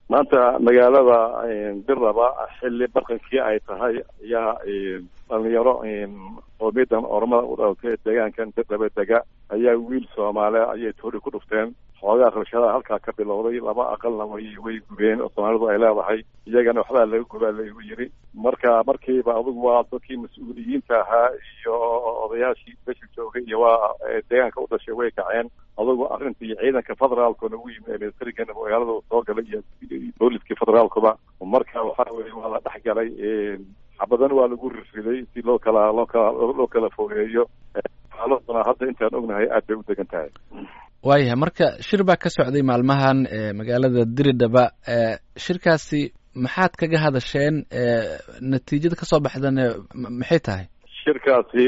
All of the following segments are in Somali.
maanta magaalada birraba xilli barqankii ay tahay ayaa dhalinyaro qoomiyadan ormada u dhalatay deegaankan birraba dega ayaa wiil soomaali ayay toori ku dhufteen xoogaa rabshadaha halkaa ka bilowday laba aqalna way way gubeen oo soomaalidu ay leedahay iyagana waxbaa laga gubaa laigu yiri marka markiiba adugu waa dadkii mas-uuliyiinta ahaa iyo odayaashii meesha joogay iyo waa deegaanka u dhashay way kaceen adugu arrintii ciidanka federaalkuna ugu yimi ee militarigan magaalada soo galay iyo booliskii federaalkuba marka waxa weye waa la dhex galay xabadan waa lagu rirriday si loo kala loo kala loo kala fogeeyo xaaladuna hadda intaan ognahay aad bay u degan tahay waayahay marka shir baa ka socday maalmahan magaalada diridhaba shirkaasi maxaad kaga hadasheen natiijada kasoo baxdana maxay tahay shirkaasi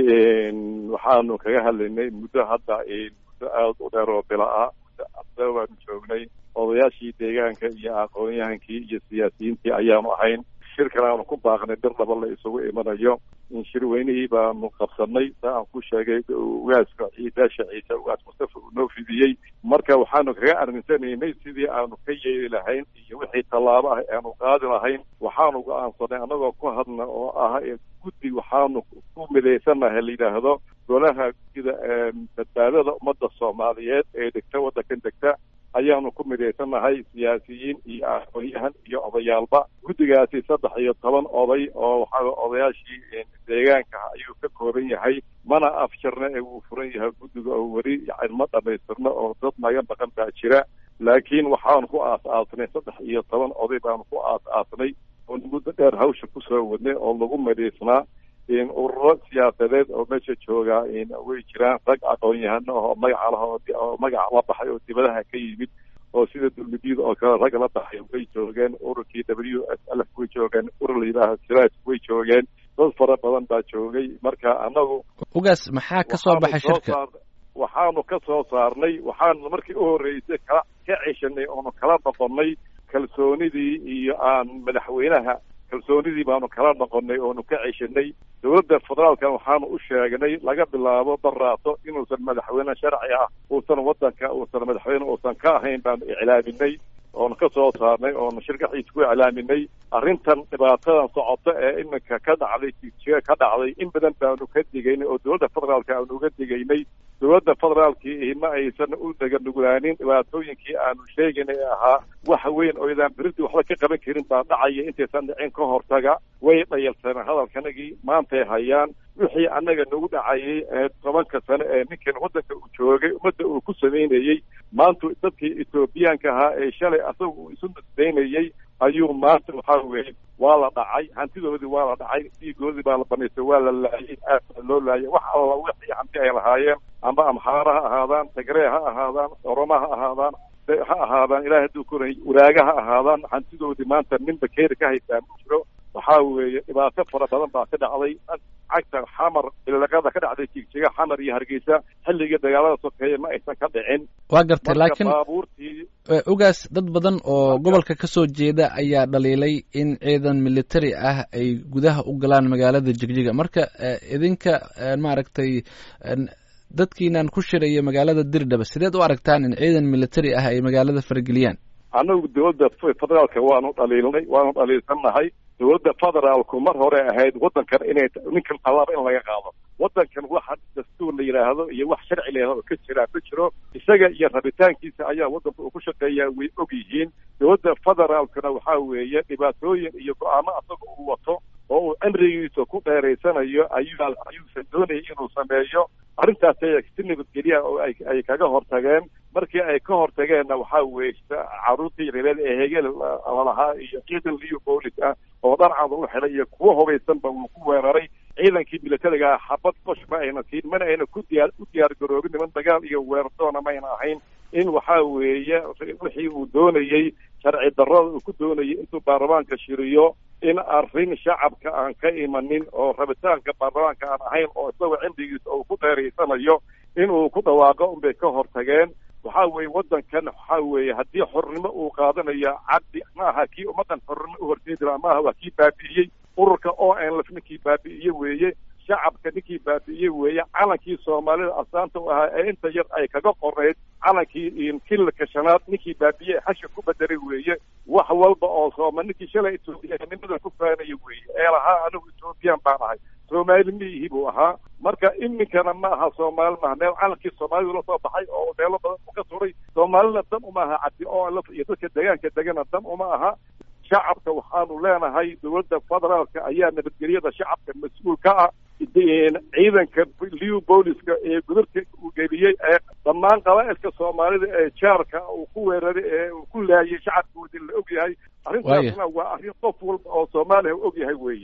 waxaanu kaga hadlaynay muddo hadda muddo aada u dheer oo bila ah muddo waanu joognay odayaashii deegaanka iyo aqoon-yahankii iyo siyaasiyiintii ayaanu ahayn shirkan aanu ku baaqnay bir laba la isugu imanayo in shirweynihii baanu qabsanay saa aan ku sheegay ugaaska ciidaasha ciise ugaas mustafa uu noo fidiyey marka waxaanu kaga arminsanaynay sidii aanu ka yeeli lahayn iyo wixii tallaabo ah aanu qaadi lahayn waxaanu go-aansanay annagoo ku hadna oo ah guddi waxaanu ku midaysanahay la yidhaahdo golaha guddida badbaadada ummadda soomaaliyeed ee degta waddankan degta ayaanu ku midaysanahay siyaasiyiin iyo aqoon-yahan iyo odayaalba guddigaasi saddex iyo toban oday oo waxaa odayaashii deegaanka ayuu ka kooban yahay mana afjarna ee wuu furan yahay guddiga oo weli yani ma dhamaystirno oo dad naga baqan baa jira laakiin waxaanu ku aas-aasnay saddex iyo toban oday baanu ku aas-aasnay oo muddo dheer hawsha kusoo wadnay oo lagu midhaysnaa ururo siyaasadeed oo meesha joogaa way jiraan rag aqoon-yahano oo magaca lah oo magaca la baxay oo dibadaha ka yimid oo sida dulmidiyada oo kale rag la baxay way joogeen ururkii w s l way joogeen urur la yidhaaha siraaj way joogeen dad fara badan baa joogay marka annagu ugaas maxaa ka soo baxay shirka waxaanu ka soo saarnay waxaanu markii u horreysay kala ka ceshanay oonu kala noqonnay kalsoonidii iyo aan madaxweynaha kalsoonidii baanu kala noqonnay oonu ka ceshanay dowladda federaalkan waxaanu u sheegnay laga bilaabo baraato inuusan madaxweyne sharci ah uusan waddanka uusan madaxweyne uusan ka ahayn baanu iclaaminay oonu ka soo saarnay oonu shirkaxiisa ku iclaaminay arrintan dhibaatadan socota ee iminka ka dhacday jijiga ka dhacday in badan baanu ka digaynay oo dowladda federaalka aanu uga digaynay dowladda federaalkii ma aysan u daganugulaanin dhibaatooyinkii aanu sheegaynay ee ahaa wax weyn oo idaan beridii waxba ka qaban karin baa dhacaya intaysan dhicin ka hortaga way dhayalsaneen hadalkanagii maantay hayaan wixii annaga nagu dhacayay ee tobanka sane ee ninkan waddanka uu joogay ummadda uu ku samaynayey maanta dadkii etoobiyaanka ahaa ee shalay asaga uu isu nasdaynayey ayuu maanta waxaa weeye waa la dhacay hantidoodii waa la dhacay dhiigoodii baa la banaystay waa la laayay aad baa loo laayay wax alla wixii hanti ay lahaayeen amba amxaara ha ahaadaan tagree ha ahaadaan oroma ha ahaadaan ha ahaadaan ilahay hadduu koray waraaga ha ahaadaan hantidoodii maanta nin bakeeri ka haystaa ma jiro waxaa weeye dhibaato fara badan baa ka dhacday cagta xamar ilaqada ka dhacday jigjiga xamar iyo hargeysa xilligii dagaalada sokeeye ma aysan ka dhicin waa gartay laakiin baabuurtii ugaas dad badan oo gobolka ka soo jeeda ayaa dhaliilay in ciidan military ah ay gudaha u galaan magaalada jigjiga marka idinka maaragtay dadkiinan ku shiraya magaalada dirdhaba sideed u aragtaan in ciidan military ah ay magaalada farageliyaan annagu dowladda federaalka waanu dhaliilnay waanu dhaliilsannahay dowladda federaalku mar hore ahayd waddankan inay ninkan tallaaba in laga qaado waddankan waxa dastuur la yidhaahdo iyo wax sharci la yidhahdo ka jiraa ma jiro isaga iyo rabitaankiisa ayaa waddanka uu ku shaqeeyaa way og yihiin dowladda federaalkuna waxaa weeye dhibaatooyin iyo go-aamo asaga uu wato oo uu cimrigiisa ku dheeraysanayo ayuu ayuusan doonayay inuu sameeyo arrintaas ay si nabadgelya oo ay ay kaga hortageen markii ay ka hortageenna waxaa weeye caruurtii reereed ee hegel lalahaa iyo ciidan liyo boolis ah oo dharcada u xidhay iyo kuwo hubaysanba wuu ku weeraray ciidankii militariga ah xabad qosh ma ayna siin mana ayna ku diyaar u diyaar garoobin niman dagaal iyo weerardoona mayna ahayn in waxaa weeye wixii uu doonayey sharci darrada uu ku doonayay intuu baarlamaanka shiriyo in arrin shacabka aan ka imanin oo rabitaanka baarlamaanka aan ahayn oo isagoo cimrigiisa uu ku dheeraysanayo inuu ku dhawaaqo unbay ka hortageen waxaa weeye waddankan waxaa weeye haddii xornimo uu qaadanayo cabdi ma aha kii ummaddan xornimo u horseedi laha ma aha waa kii baabi'iyey ururka o n lf ninkii baabi'iye weeye shacabka ninkii baabi'iyey weeye calankii soomaalida astaanta u ahaa ee inta yar ay kaga qorayd calankii kililka shanaad ninkii baabi'iyey xasha ku bedelay weeye wax walba oo sooma ninkii shalay etoobiyanimada ku faanaya weeye ee lahaa anigu ethoobiyan baan ahay soomaali miyihi buu ahaa marka iminkana ma aha soomaali maaha meel calankii soomaalidu la soo baxay oo meelo badan u ka suray soomaalina dan uma aha cabdi oo iyo dadka deegaanka degana dan uma aha shacabka waxaanu leenahay dowladda federaalka ayaa nabadgelyada shacabka mas-uul ka ah ciidanka liw booliska ee gudurka uu geliyey ee dhammaan qabaa'ilka soomaalida ee jaarka uu ku weeraray ee uu ku laayay shacabkoodii la og yahay arrintaasna waa arrin qof walba oo soomaaliya u og yahay weeye